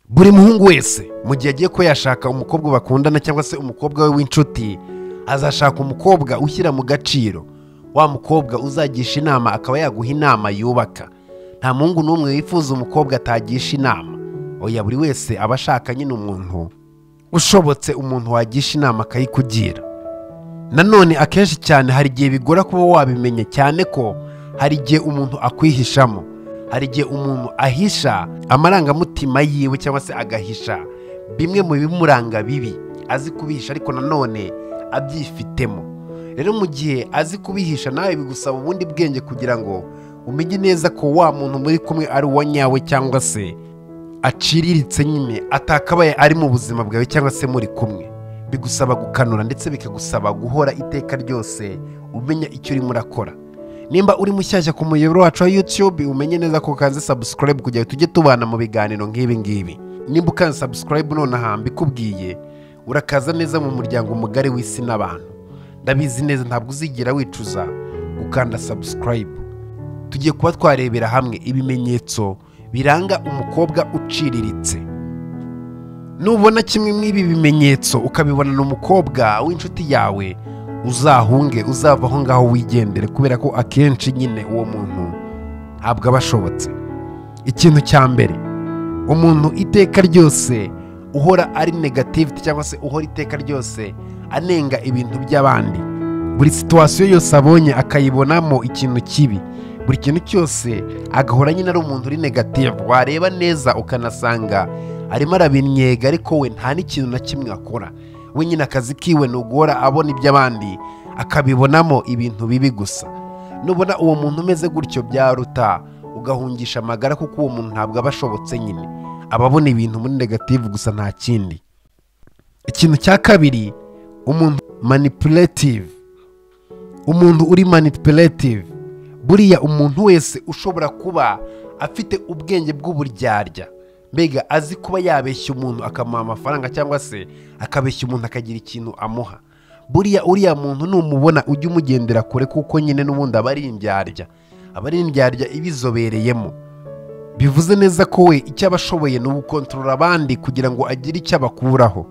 buri muhungu wese mu gihe agiye kuba yashaka umukobwa bakundana cyangwa se umukobwa we w'inshuti azashaka umukobwa ushyira mu gaciro wa mukobwa uzagisha inama akaba yaguha inama yubaka nta muhungu n'umwe wifuza umukobwa atagisha inama oya buri wese aba ashaka nyine umuntu ushobotse umuntu wagisha inama akayikugira nanone akenshi cyane hari igihe bigora kuba wabimenya cyane ko hari igihe umuntu akwihishamo hari igihe umuntu ahisha amarangamutima yiwe cyangwa se agahisha bimwe mu bimuranga bibi azi kubihisha ariko nanone abyifitemo rero mu gihe azi kubihisha nawe bigusaba ubundi bwenge kugira ngo umenye neza ko wa muntu muri kumwe ari uwa nyawe cyangwa se aciriritse nyine atakabaye ari mu buzima bwawe cyangwa se muri kumwe bigusaba gukanura ndetse bikagusaba guhora iteka ryose umenya icyo urimo urakora nimba uri mushyashya ku muyoboro wacu wa yutube umenye neza ko ukanze sabusikarayibu kugira ngo tujye tubana mu biganiro nk'ibi ngibi nimba ukanze sabusikarayibu nonaha mbikubwiye urakaza neza mu muryango mugari w'isi n'abantu ndabizi neza ntabwo uzigira wicuza gukanda sabusikarayibu tugiye kuba twarebera hamwe ibimenyetso biranga umukobwa uciriritse nubona kimwe mw'ibi bimenyetso ukabibonana umukobwa w'inshuti yawe uzahunge uzava aho ngaho wigendere kubera ko akenshi nyine uwo muntu ntabwo aba ashobotse ikintu cya mbere umuntu iteka ryose uhora ari negativite cyangwa se uhora iteka ryose anenga ibintu by'abandi buri situwasiyo yose abonye akayibonamo ikintu kibi buri kintu cyose agahora nyine ari umuntu uri negativu wareba neza ukanasanga arimo arabinnyega ariko we nta n'ikintu na kimwe akora we nyine akazi kiwe ni uguhora abona iby'abandi akabibonamo ibintu bibi gusa nubona uwo muntu umeze gutyo byaruta ugahungisha amagara kuko uwo muntu ntabwo aba ashobotse nyine aba abona ibintu muri negativu gusa nta kindi ikintu cya kabiri umuntu manipulative umuntu uri manipulative buriya umuntu wese ushobora kuba afite ubwenge bw'uburyarya mbega azi kuba yabeshya umuntu akamuha amafaranga cyangwa se akabeshya umuntu akagira ikintu amuha buriya uriya muntu numubona ujye umugendera kure kuko nyine n'ubundi aba ari indyarya aba ari indyarya ibizobereyemo bivuze neza ko we icyo aba ashoboye ni ugukontorora abandi kugira ngo agire icyo abakuraho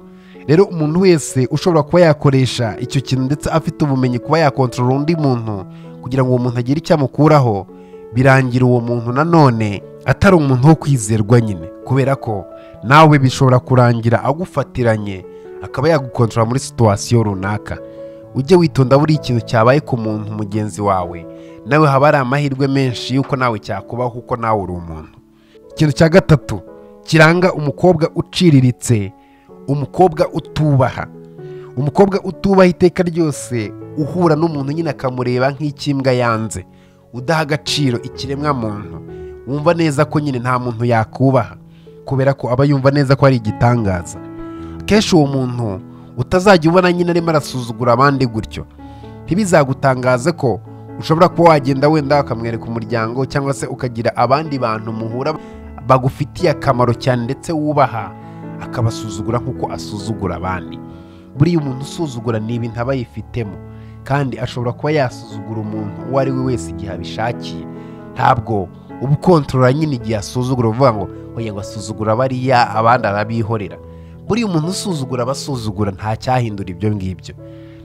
rero umuntu wese ushobora kuba yakoresha icyo kintu ndetse afite ubumenyi kuba yakontorora undi muntu kugira ngo uwo muntu agire icyo amukuraho birangira uwo muntu nanone atari umuntu wo kwizerwa nyine kubera ko nawe bishobora kurangira agufatiranye akaba yagukontorora muri situwasiyo runaka ujye witonda buri ikintu cyabaye ku muntu mugenzi wawe nawe haba hari amahirwe menshi y'uko nawe cyakubaho kuko nawe uri umuntu ikintu cya gatatu kiranga umukobwa uciriritse umukobwa utubaha umukobwa utubaha iteka ryose uhura n'umuntu nyine akamureba nk'ikimbwa yanze udaha agaciro ikiremwa muntu wumva neza ko nyine nta muntu yakubaha kubera ko aba yumva neza ko ari igitangaza akenshi uwo muntu utazajya ubona nyine arimo arasuzugura abandi gutyo ntibizagutangaze ko ushobora kuba wagenda wenda bakamwereka umuryango cyangwa se ukagira abandi bantu muhura bagufitiye akamaro cyane ndetse wubaha akabasuzugura nk'uko asuzugura abandi buriya umuntu usuzugura ni ibintu aba yifitemo kandi ashobora kuba yasuzugura umuntu uwo ari we wese igihe abishakiye ntabwo uba ukontorora nyine igihe asuzugura uvuga ngo oya ngo asuzugura bariya abandi arabihorera buriya umuntu usuzugura abasuzugura nta cyahindura ibyo ngibyo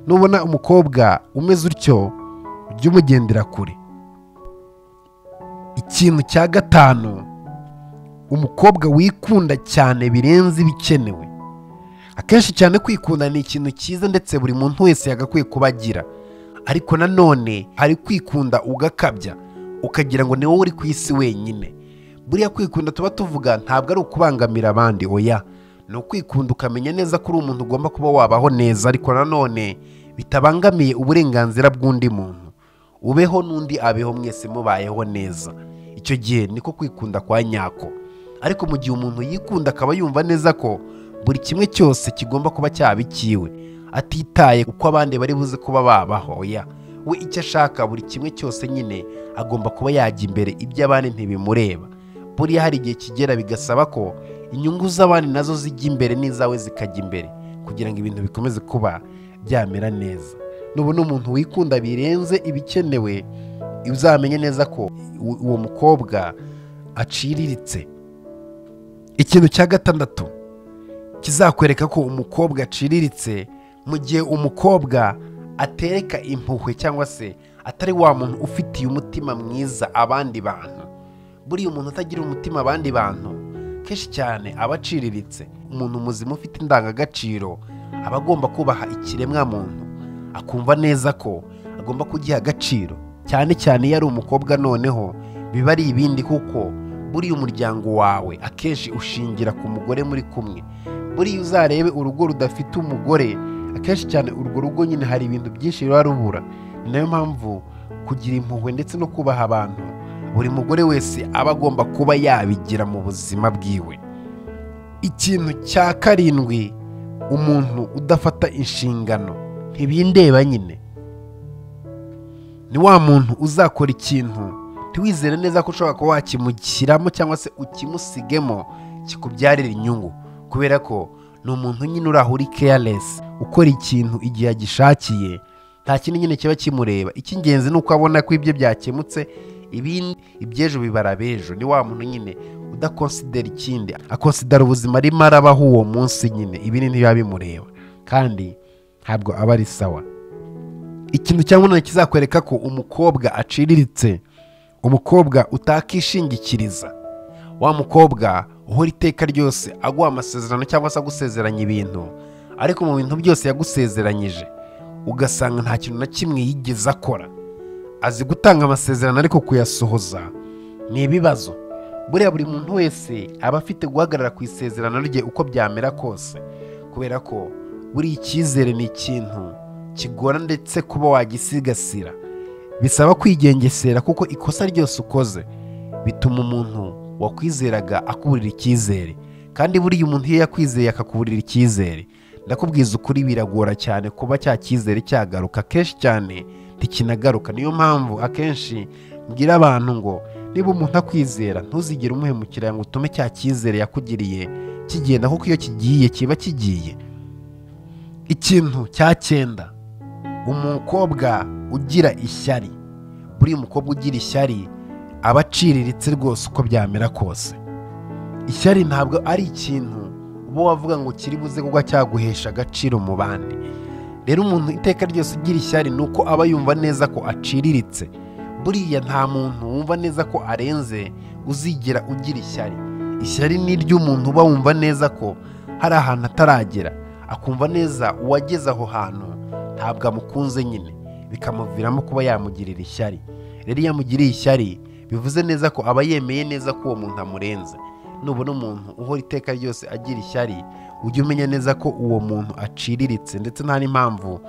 nubona umukobwa umeze utyo ujye umugendera kure ikintu cya gatanu umukobwa wikunda cyane birenze ibikenewe akenshi cyane kwikunda ni ikintu cyiza ndetse buri muntu wese yagakwiye kuba agira ariko nanone hari kwikunda ugakabya ukagira ngo ni wowe uri ku isi wenyine buriya kwikunda tuba tuvuga ntabwo ari ukubangamira abandi oya ni ukwikunda ukamenya neza ko uri umuntu ugomba kuba wabaho neza ariko nanone bitabangamiye uburenganzira bw'undi muntu ubeho n'undi abeho mwese mubayeho neza icyo gihe niko kwikunda kwa nyako ariko mu gihe umuntu yikunda akaba yumva neza ko buri kimwe cyose kigomba kuba cyaba ikiwe atitaye uko abandi bari buze kuba babaho oya we icyo ashaka buri kimwe cyose nyine agomba kuba yajya imbere ibyo abandi ntibimureba buriya hari igihe kigera bigasaba ko inyungu z'abandi nazo zijya imbere n'izawe zikajya imbere kugira ngo ibintu bikomeze kuba byamera neza nubona umuntu wikunda birenze ibikenewe uzamenye neza ko uwo mukobwa aciriritse ikintu cya gatandatu kizakwereka ko umukobwa aciriritse mu gihe umukobwa atereka impuhwe cyangwa se atari wa muntu ufitiye umutima mwiza abandi bantu buriya umuntu utagira umutima abandi bantu kenshi cyane aba aciriritse umuntu muzima ufite indangagaciro aba agomba kubaha ikiremwa muntu akumva neza ko agomba kugiha agaciro cyane cyane iyo ari umukobwa noneho biba ari ibindi kuko buriya umuryango wawe akenshi ushingira ku mugore muri kumwe buriya uzarebe urugo rudafite umugore akenshi cyane urwo rugo nyine hari ibintu byinshi ruba rubura ni nayo mpamvu kugira impuhwe ndetse no kubaha abantu buri mugore wese aba agomba kuba yabigira mu buzima bwiwe ikintu cya karindwi umuntu udafata inshingano ntibindeba nyine ni wa muntu uzakora ikintu ntiwizere neza ko ushobora kuba wakimushyiramo cyangwa se ukimusigemo kikubyarira inyungu kubera ko ni umuntu nyine uraho uri keyaresi ukora ikintu igihe agishakiye nta kindi nyine kiba kimureba icy'ingenzi ni uko abona ko ibye byakemutse ibindi iby'ejo bibara abejo ni wa muntu nyine udakonsidera ikindi akonsidera ubuzima arimo arabaho uwo munsi nyine ibindi ntibiba bimureba kandi ntabwo aba ari sawa ikintu cya munani kizakwereka ko umukobwa aciriritse umukobwa utakishingikiriza wa mukobwa uhora iteka ryose aguha amasezerano cyangwa se agusezeranya ibintu ariko mu bintu byose yagusezeranyije ugasanga nta kintu na kimwe yigeze akora azi gutanga amasezerano ariko kuyasohoza ni ibibazo buriya buri muntu wese aba afite guhagarara ku isezerano rye uko byamera kose kubera ko buriya icyizere ni ikintu kigora ndetse kuba wagisigasira bisaba kwigengesera kuko ikosa ryose ukoze bituma umuntu wakwizeraga akuburira icyizere kandi buriya umuntu iyo yakwizeye akakuburira icyizere ndakubwiza ukuri biragora cyane kuba cya cyizere cyagaruka kenshi cyane ntikinagaruka niyo mpamvu akenshi mbwira abantu ngo niba umuntu akwizera ntuzigere umuhemukira ngo utume cya cyizere yakugiriye kigenda kuko iyo kigiye kiba kigiye ikintu cya cyenda umukobwa ugira ishyari buriya umukobwa ugira ishyari aba aciriritse rwose uko byamera kose ishyari ntabwo ari ikintu uba wavuga ngo kiri buze kuba cyaguhesha agaciro mu bandi rero umuntu iteka ryose ugira ishyari ni uko aba yumva neza ko aciriritse buriya nta muntu wumva neza ko arenze uzigira ugira ishyari ishyari ni iry'umuntu uba wumva neza ko hari ahantu ataragera akumva neza uwageze aho hantu ntabwo amukunze nyine bikamuviramo kuba yamugirira ishyari rero iyo amugiriye ishyari bivuze neza ko aba yemeye neza ko uwo muntu amurenze nubona umuntu uhora iteka ryose agira ishyari ujye umenya neza ko uwo muntu aciriritse ndetse nta n'impamvu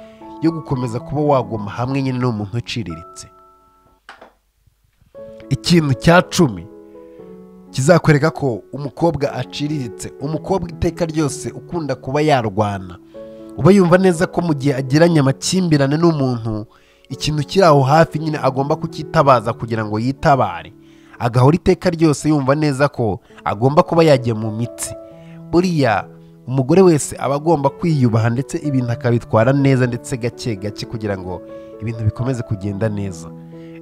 yo gukomeza kuba waguma hamwe nyine n'umuntu uciriritse ikintu cya cumi kizakwereka ko umukobwa aciriritse umukobwa iteka ryose ukunda kuba yarwana uba yumva neza ko mu gihe agiranye amakimbirane n'umuntu ikintu kiri aho hafi nyine agomba kucyitabaza kugira ngo yitabare agahora iteka ryose yumva neza ko agomba kuba yajya mu mitsi buriya umugore wese aba agomba kwiyubaha ndetse ibintu akabitwara neza ndetse gake gake kugira ngo ibintu bikomeze kugenda neza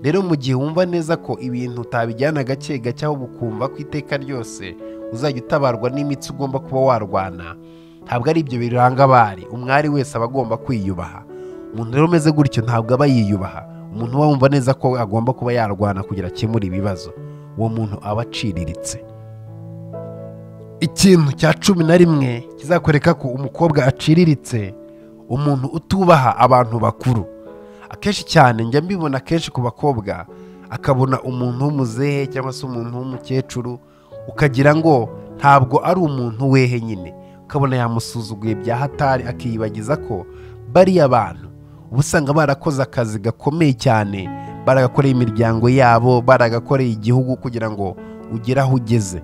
rero mu gihe wumva neza ko ibintu utabijyana gake gake ahubwo ukumva ko iteka ryose uzajya utabarwa n'imitsi ugomba kuba warwana ntabwo ari ibyo biranga abari umwari wese aba agomba kwiyubaha umuntu rero umeze gutyo ntabwo aba yiyubaha umuntu uba wumva neza ko agomba kuba yarwana kugira akemure ibibazo uwo muntu aba aciriritse ikintu cya cumi na rimwe kizakwereka ko umukobwa aciriritse umuntu utubaha abantu bakuru akenshi cyane njya mbibona akenshi ku bakobwa akabona umuntu w'umuzehe cyangwa se umuntu w'umukecuru ukagira ngo ntabwo ari umuntu wehe nyine ukabona yamusuzuguye bya hatari akiyibagiza ko bariya bantu uba usanga barakoze akazi gakomeye cyane baragakoreye imiryango yabo baragakoreye igihugu kugira ngo ugere aho ugeze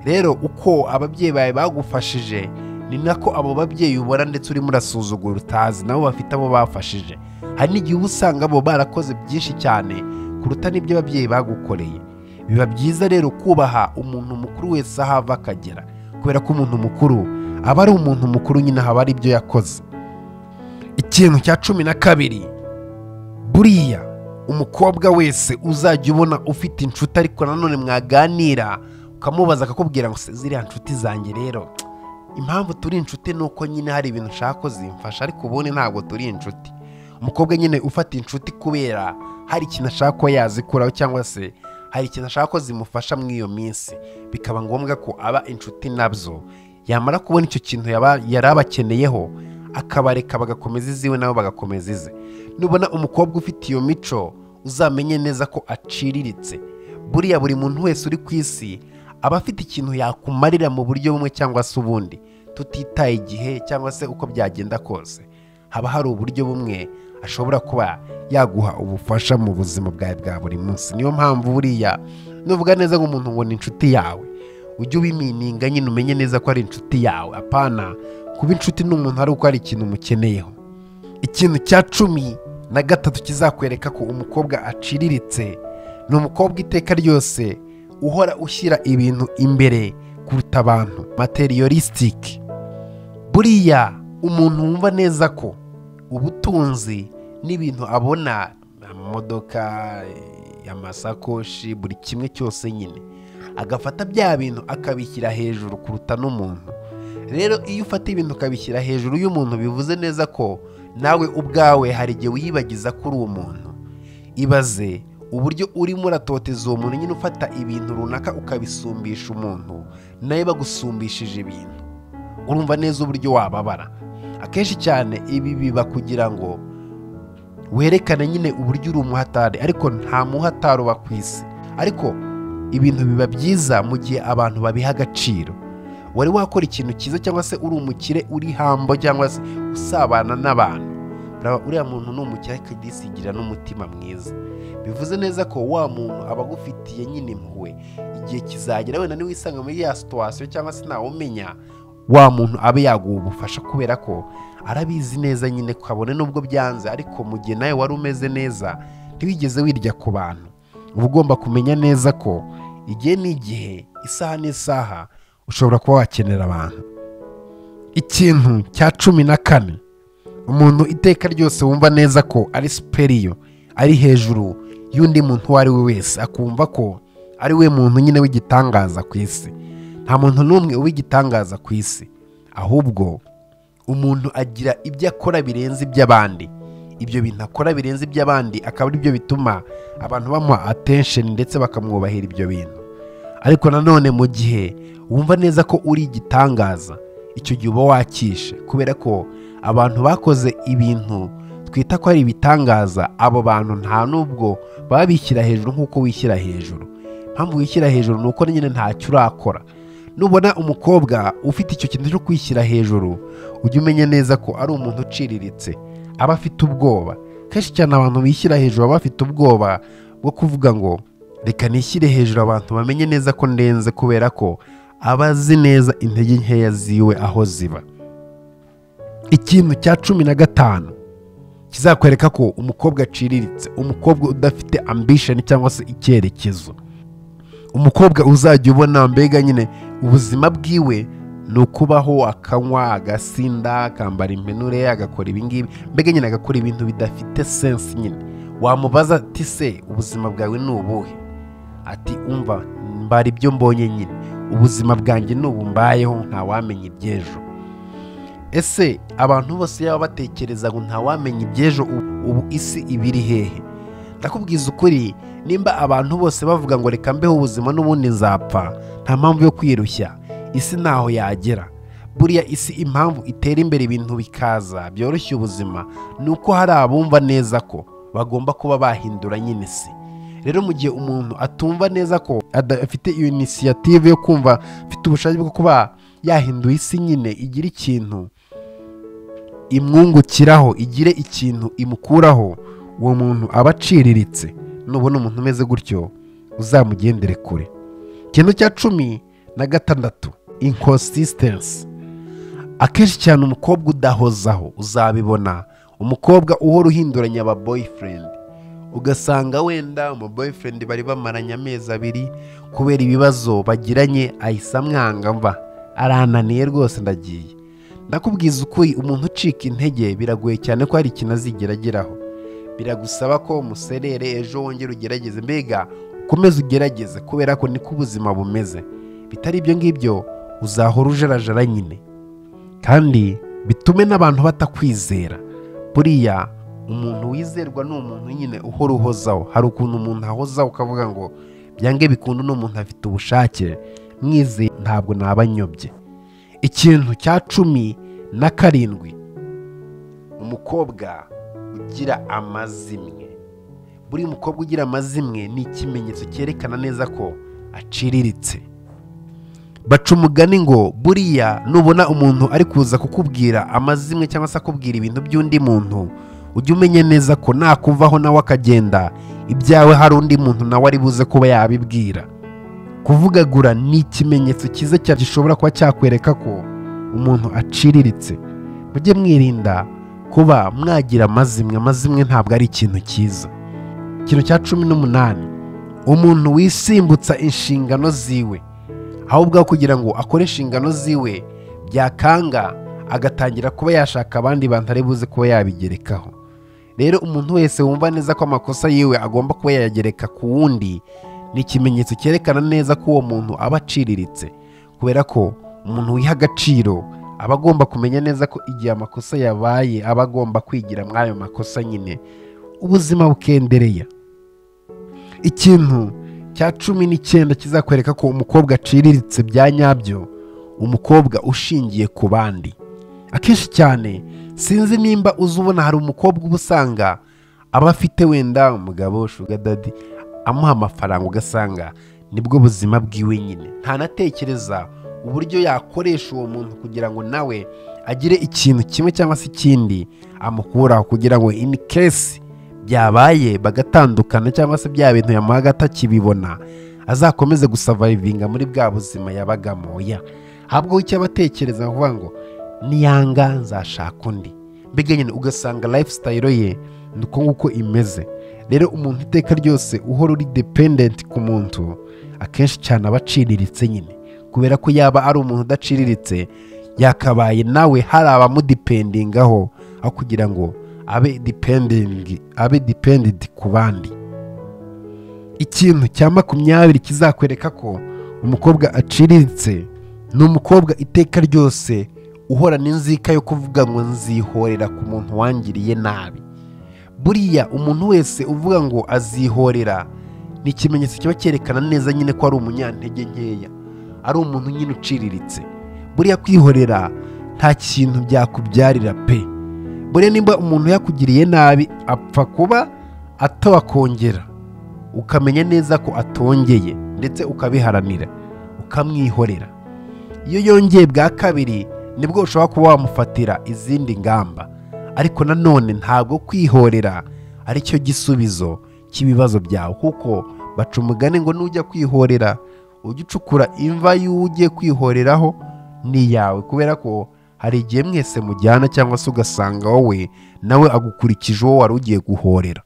rero uko ababyeyi bawe bagufashije ni nako abo babyeyi ubona ndetse urimo urasuzugura utazi nabo bafite abo bafashije hari n'igihe uba usanga bo barakoze byinshi cyane kuruta n'ibyo ababyeyi bagukoreye biba byiza rero kubaha umuntu mukuru wese aho ava akagera kubera ko umuntu mukuru aba ari umuntu mukuru nyine haba ari ibyo yakoze ikintu cya cumi na kabiri buriya umukobwa wese uzajya ubona ufite inshuti ariko nanone mwaganira ukamubaza akakubwira ngo "Se, ziriya nshuti zanjye rero impamvu turi inshuti ni uko nyine hari ibintu ushaka ko zimfasha ariko ubundi ntabwo turi inshuti umukobwa nyine ufata inshuti kubera hari ikintu ashaka ko yazikuraho cyangwa se hari ikintu ashaka ko zimufasha muri iyo minsi bikaba ngombwa ko aba inshuti nabyo yamara kubona icyo kintu yaba- yari abakeneyeho akabareka bagakomeza iziwe nabo bagakomeza ize nubona umukobwa ufite iyo mico uzamenye neza ko aciriritse buriya buri muntu wese uri ku isi aba afite ikintu yakumarira mu buryo bumwe cyangwa se ubundi tutitaye igihe cyangwa se uko byagenda kose haba hari uburyo bumwe ashobora kuba yaguha ubufasha mu buzima bwawe bwa buri munsi niyo mpamvu buriya nuvuga neza nk'umuntu ngo ni inshuti yawe ujye ubimininga nyine umenye neza ko ari inshuti yawe apana kuba inshuti n'umuntu ari uko hari ikintu umukeneyeho ikintu cya cumi na gatatu kizakwereka ko umukobwa aciriritse ni umukobwa iteka ryose uhora ushyira ibintu imbere kuruta abantu materialistic buriya umuntu wumva neza ko ubutunzi n'ibintu abona amamodoka amasakoshi buri kimwe cyose nyine agafata bya bintu akabishyira hejuru kuruta n'umuntu rero iyo ufata ibintu ukabishyira hejuru y'umuntu bivuze neza ko nawe ubwawe hari igihe wiyibagiza kuri uwo muntu ibaze uburyo urimo uratoteza uwo muntu nyine ufata ibintu runaka ukabisumbisha umuntu nawe bagusumbishije ibintu urumva neza uburyo wababara akenshi cyane ibi biba kugira ngo werekane nyine uburyo uri umuhatari ariko nta muhatari uba ku isi ariko ibintu biba byiza mu gihe abantu babiha agaciro wari wakora ikintu cyiza cyangwa se uri umukire uri hambo cyangwa se usabana n'abantu uraba uriya muntu ni umukire ariko disigira n'umutima mwiza bivuze neza ko wa muntu aba agufitiye nyine impuhwe igihe kizagera wenda niwisanga muri ya situwasiyo cyangwa se ntawumenya wa muntu abe yaguha ubufasha kubera ko arabizi neza nyine kabone n'ubwo byanze ariko mu gihe nawe wari umeze neza ntiwigeze wirya ku bantu uba ugomba kumenya neza ko igihe n'igihe isaha n'isaha ushobora kuba wakenera abantu ikintu cya cumi na kane umuntu iteka ryose wumva neza ko ari superiyo ari hejuru y'undi muntu uwo ari we wese akumva ko ari we muntu nyine w'igitangaza ku isi nta muntu n'umwe uw'igitangaza ku isi ahubwo umuntu agira ibyo akora birenze iby'abandi ibyo bintu akora birenze iby'abandi akaba ari byo bituma abantu bamuha attention ndetse bakamwubahira ibyo bintu ariko nanone mu gihe wumva neza ko uri igitangaza icyo gihe uba wakishe kubera ko abantu bakoze ibintu twita ko ari ibitangaza abo bantu nta n'ubwo baba bishyira hejuru nk'uko wishyira hejuru impamvu wishyira hejuru ni uko nyine ntacyo urakora nubona umukobwa ufite icyo kintu cyo kwishyira hejuru ujye umenya neza ko ari umuntu uciriritse aba afite ubwoba kenshi cyane abantu bishyira hejuru baba bafite ubwoba bwo kuvuga ngo reka nishyire hejuru abantu bamenye neza ko ndenze kubera ko aba azi neza intege nkeya ziwe aho ziba ikintu cya cumi na gatanu kizakwereka ko umukobwa aciriritse umukobwa udafite ambisheni cyangwa se icyerekezo umukobwa uzajya ubona mbega nyine ubuzima bwiwe ni ukubaho akanywa agasinda akambara impenure agakora ibingibi mbega nyine agakora ibintu bidafite sensi nyine wamubaza ati se ubuzima bwawe ni ubuhe ati umva mbara ibyo mbonye nyine ubuzima bwanjye ni ubu mbayeho ntawamenya iby'ejo ese abantu bose yaba batekereza ngo ntawamenya iby'ejo ubu- ubu isi ibiri hehe ndakubwiza ukuri nimba abantu bose bavuga ngo reka mbeho ubuzima n'ubundi nzapfa nta mpamvu yo kwirushya isi ntaho yagera buriya isi impamvu itera imbere ibintu bikaza byoroshya ubuzima ni uko hari abumva neza ko bagomba kuba bahindura nyine isi rero mu gihe umuntu atumva neza ko adafite iyo inisiyative yo kumva afite ubushake bwo kuba yahindura isi nyine igira ikintu imwungukiraho igire ikintu imukuraho uwo muntu aba aciriritse nubona umuntu umeze gutyo uzamugendere kure ikintu cya cumi na gatandatu inconsistence akenshi cyane umukobwa udahozaho uzabibona umukobwa uhora uhinduranya aba boyfriend ugasanga wenda umu boyfriend bari bamaranye amezi abiri kubera ibibazo bagiranye ahise amwanga mva arananiye rwose ndagiye ndakubwiza ukuri umuntu ucika intege biragoye cyane ko hari ikintu azigera ageraho biragusaba ko muserere ejo wongere ugerageze mbega ukomeze ugerageze kubera ko niko ubuzima bumeze bitari ibyo ngibyo uzahora ujarajara nyine kandi bitume n'abantu batakwizera buriya umuntu wizerwa ni umuntu nyine uhora uhozaho hari ukuntu umuntu ahozaho ukavuga ngo byange bikundu ni umuntu afite ubushake mwizeye ntabwo naba nyobye ikintu cya cumi na karindwi umukobwa ugira amazimwe buri mukobwa ugira amazimwe ni ikimenyetso cyerekana neza ko aciriritse baca umugani ngo buriya nubona umuntu ari kuza kukubwira amazimwe cyangwa se akubwira ibintu by'undi muntu ujye umenya neza ko nakuvaho nawe akagenda ibyawe hari undi muntu nawe ari buze kuba yabibwira kuvugagura ni ikimenyetso cyiza cyane gishobora kuba cyakwereka ko umuntu aciriritse mujye mwirinda kuba mwagira amazimwe amazimwe ntabwo ari ikintu cyiza ikintu cya cumi n'umunani umuntu wisimbutsa inshingano ziwe ahubwo aho kugira ngo akore inshingano ziwe byakanga agatangira kuba yashaka abandi bantu ari buze kuba yabigerekaho rero umuntu wese wumva neza ko amakosa yiwe agomba kuba yayagereka ku wundi ni ikimenyetso cyerekana neza ko uwo muntu aba aciriritse kubera ko umuntu wiha agaciro aba agomba kumenya neza ko igihe amakosa yabaye aba agomba kwigira muri ayo makosa nyine ubuzima bukendereya ikintu cya cumi n'icyenda kizakwereka ko umukobwa aciriritse bya nyabyo umukobwa ushingiye ku bandi akenshi cyane sinzi nimba uzi ubona hari umukobwa uba usanga aba afite wenda umugabo dadi amuha amafaranga ugasanga nibwo buzima bwiwe nyine ntanatekereza uburyo yakoresha uwo muntu kugira ngo nawe agire ikintu kimwe cyangwa se ikindi amukuraho kugira ngo in case byabaye bagatandukana cyangwa se bya bintu yamuhaga atakibibona azakomeze gusavayivinga muri bwa buzima yabagamo oya ahubwo icyo abatekereza bavuga ngo niyanga nzashaka undi mbega nyine ugasanga lifestyle ye ni uko nguko imeze rero umuntu iteka ryose uhora uri dependent ku muntu akenshi cyane aba aciriritse nyine kubera ko yaba ari umuntu udaciriritse yakabaye nawe hari abamudipendingaho aho kugira ngo abe depending abe dependent ku bandi ikintu cya makumyabiri kizakwereka ko umukobwa aciriritse ni umukobwa iteka ryose uhora n'inzika yo kuvuga ngo nzihorera ku muntu wangiriye nabi buriya umuntu wese uvuga ngo azihorera ni ikimenyetso kiba cyerekana neza nyine ko ari umunyantege nkeya ari umuntu nyine uciriritse buriya kwihorera nta kintu byakubyarira pe buriya nimba umuntu yakugiriye nabi apfa kuba atawakongera ukamenya neza ko atongeye ndetse ukabiharanira ukamwihorera iyo yongeye bwa kabiri nibwo ushobora kuba wamufatira izindi ngamba ariko nanone ntabwo kwihorera ari cyo gisubizo cy'ibibazo byawe kuko baca umugani ngo nujya kwihorera ujye ucukura imva y'ugiye kwihoreraho ni iyawe kubera ko hari igihe mwese mujyana cyangwa se ugasanga wowe nawe agukurikije uwo wari ugiye guhorera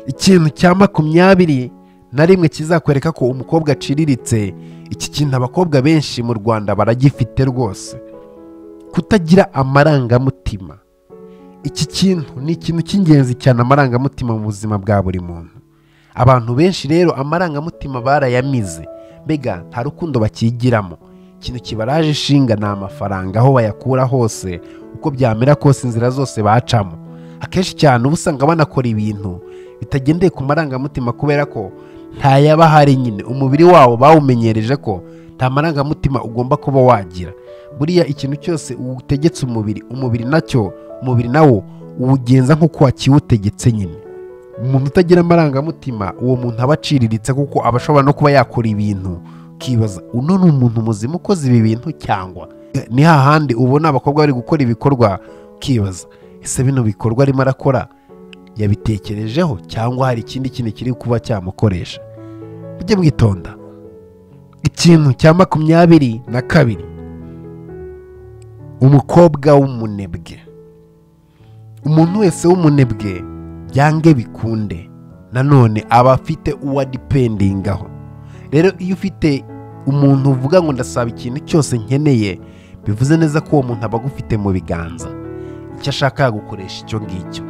ikintu cya makumyabiri na rimwe kizakwereka ko umukobwa aciriritse iki kintu abakobwa benshi mu rwanda baragifite rwose kutagira amarangamutima iki kintu ni ikintu cy'ingenzi cyane amarangamutima mu buzima bwa buri muntu abantu benshi rero amarangamutima barayamize mbega nta rukundo bakigiramo ikintu kibaraje ishinga ni amafaranga aho bayakura hose uko byamera kose inzira zose bacamo akenshi cyane uba usanga banakora ibintu bitagendeye ku marangamutima kubera ko ntayaba ahari nyine umubiri wawo bawumenyereje ko nta marangamutima ugomba kuba wagira buriya ikintu cyose utegetse umubiri umubiri nacyo umubiri nawo uwugenza nk'uko wakiwutegetse nyine umuntu utagira amarangamutima uwo muntu aba aciriritse kuko aba ashobora no kuba yakora ibintu ukibaza uno ni umuntu muzima ukoze ibi bintu cyangwa ni hahandi ubona abakobwa bari gukora ibikorwa ukibaza ese bino bikorwa arimo arakora yabitekerejeho cyangwa hari ikindi kintu kiri kuba cyamukoresha mujye mwitonda ikintu cya makumyabiri na kabiri umukobwa w'umunebwe umuntu wese w'umunebwe byange bikunde nanone aba afite uwo adipendingaho rero iyo ufite umuntu uvuga ngo ndasaba ikintu cyose nkeneye bivuze neza ko uwo muntu aba agufite mu biganza icyo ashaka yagukoresha icyo ngicyo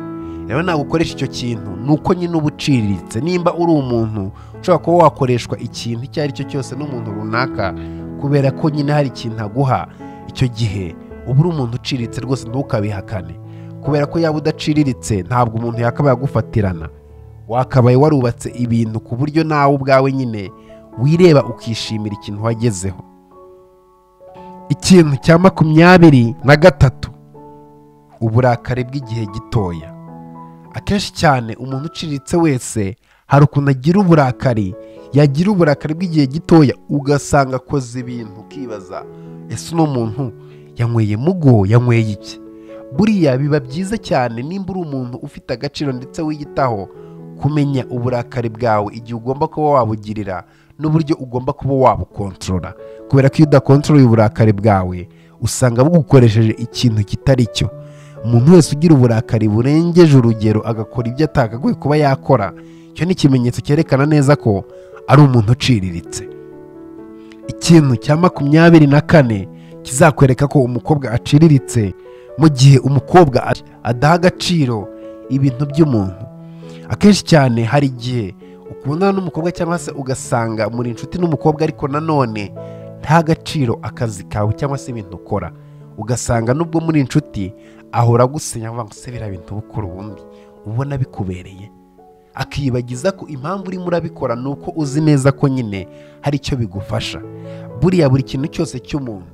rero ntabwo ukoresha icyo kintu ni uko nyine uba uciriritse nimba uri umuntu ushobora kuba wakoreshwa ikintu icyo ari cyo cyose n'umuntu runaka kubera ko nyine hari ikintu aguha icyo gihe uba uri umuntu uciriritse rwose ntukabihakane kubera ko yaba udaciriritse ntabwo umuntu yakabaye agufatirana wakabaye warubatse ibintu ku buryo nawe ubwawe nyine wireba ukishimira ikintu wagezeho ikintu cya makumyabiri na gatatu uburakari bw'igihe gitoya akenshi cyane umuntu uciriritse wese hari ukuntu agira uburakari yagira uburakari bw'igihe gitoya ugasanga akoze ibintu ukibaza ese uno muntu yanyweye mugo yanyweye iki buriya biba byiza cyane nimba uri umuntu ufite agaciro ndetse wiyitaho kumenya uburakari bwawe igihe ugomba kuba wabugirira n'uburyo ugomba kuba wabukontorora kubera ko iyo udakontorora uburakari bwawe usanga bugukoresheje ikintu kitari cyo umuntu wese ugira uburakari burengeje urugero agakora ibyo atakagoye kuba yakora icyo ni ikimenyetso cyerekana neza ko ari umuntu uciriritse ikintu cya makumyabiri na kane kizakwereka ko umukobwa aciriritse mu gihe umukobwa adaha agaciro ibintu by'umuntu akenshi cyane hari igihe ukundana n'umukobwa cyangwa se ugasanga muri inshuti n'umukobwa ariko nanone nta gaciro akazi kawe cyangwa se ibintu ukora ugasanga nubwo muri inshuti ahora agusinya ngo se biriya bintu ubukora ubundi ubona bikubereye akiyibagiza ko impamvu urimo urabikora ni uko uzi neza ko nyine hari icyo bigufasha buriya buri kintu cyose cy'umuntu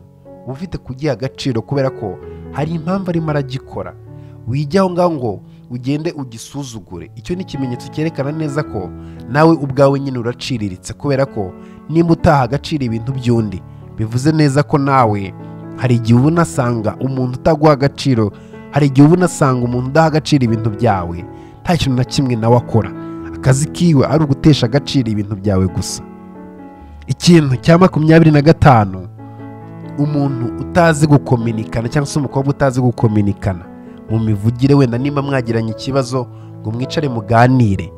uba ufite kugiha agaciro kubera ko hari impamvu arimo aragikora wijya aho ngaho ngo ugende ugisuzugure icyo ni ikimenyetso cyerekana neza ko nawe ubwawe nyine uraciriritse kubera ko nimba utaha agaciro ibintu by'undi bivuze neza ko nawe hari igihe uba unasanga umuntu utaguha agaciro hari igihe uba unasanga umuntu udaha agaciro ibintu byawe nta kintu na kimwe nawe akora akazi kiwe ari ugutesha agaciro ibintu byawe gusa ikintu cya makumyabiri na gatanu umuntu utazi gukominikana cyangwa se umukobwa utazi gukominikana mu mivugire wenda niba mwagiranye ikibazo ngo mwicare muganire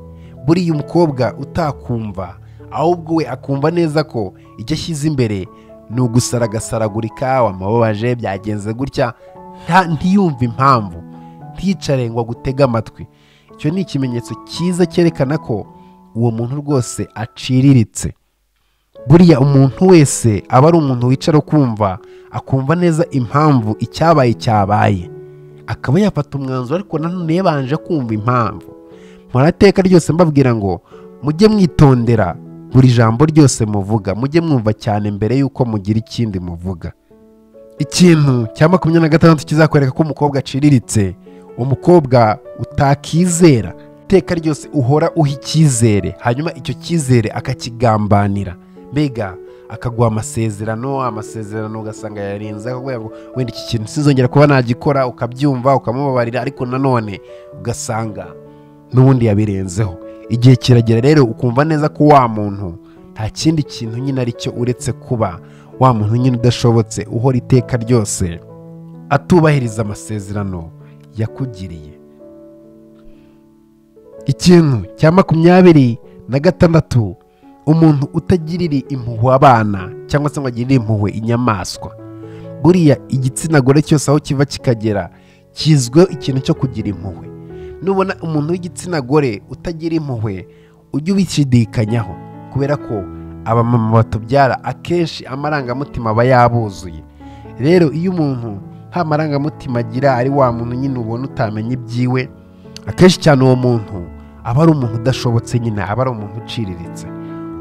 buriya umukobwa utakumva ahubwo we akumva neza ko icyo ashyize imbere ni ugusara agasaragurika wamababaje byagenze gutya nta- ntiyumve impamvu nticare ngo agutege amatwi icyo ni ikimenyetso cyiza cyerekana ko uwo muntu rwose aciriritse buriya umuntu wese aba ari umuntu wicara ukumva akumva neza impamvu icyabaye cyabaye akaba yafata umwanzuro ariko nanone yabanje kumva impamvu murateka ryose mbabwira ngo mujye mwitondera buri jambo ryose muvuga mujye mwumva cyane mbere y'uko mugira ikindi muvuga ikintu cya makumyabiri na gatandatu kizakwereka ko umukobwa aciriritse umukobwa utakizera iteka ryose uhora uha icyizere hanyuma icyo cyizere akakigambanira mbega akaguha amasezerano amasezerano ugasanga yarinze akaguha ngo wenda iki kintu sinzongera kuba nagikora ukabyumva ukamubabarira ariko nanone ugasanga n'ubundi yabirenzeho igihe kiragera rero ukumva neza ko wa muntu nta kindi kintu nyine ari cyo uretse kuba wa muntu nyine udashobotse uhora iteka ryose atubahiriza amasezerano yakugiriye ikintu cya makumyabiri na gatandatu umuntu utagirira impuhwe abana cyangwa se ngo agirire impuhwe inyamaswa buriya igitsina gore cyose aho kiva kikagera kizwiho ikintu cyo kugira impuhwe nubona umuntu w'igitsina gore utagira impuhwe ujye ubishidikanyaho kubera ko abamama batubyara akenshi amarangamutima aba yabuzuye rero iyo umuntu nta marangamutima agira ari wa muntu nyine ubona utamenya ibyiwe akenshi cyane uwo muntu aba ari umuntu udashobotse nyine aba ari umuntu uciriritse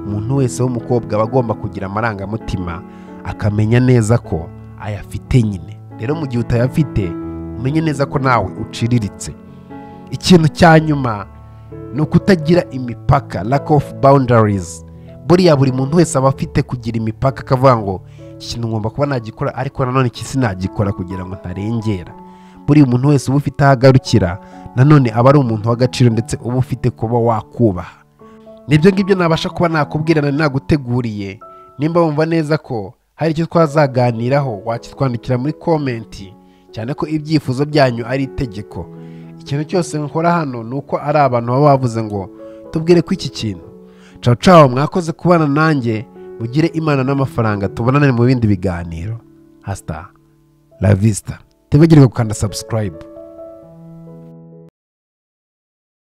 umuntu wese w'umukobwa aba agomba kugira amarangamutima akamenya neza ko ayafite nyine rero mu gihe utayafite umenye neza ko nawe uciriritse ikintu cya nyuma ni ukutagira imipaka lack of boundaries buriya buri muntu wese aba afite kugira imipaka akavuga ngo iki kintu ngomba kuba nagikora ariko nanone iki sinagikora kugira ngo ntarengera buri muntu wese uba ufite aho agarukira nanone aba ari umuntu w'agaciro ndetse uba ufite kuba wakubaha nibyo ngibyo nabasha kuba nakubwira na naguteguriye nimba wumva neza ko hari icyo twazaganiraho wakitwandikira muri komenti cyane ko ibyifuzo byanyu ari itegeko ikintu cyose nkora hano ni uko ari abantu baba bavuze ngo tubwire ko iki kintu cawo cawo mwakoze kubana nanjye mugire imana n'amafaranga tubonane mu bindi biganiro hasta la vista tibagirwe gukanda subscribe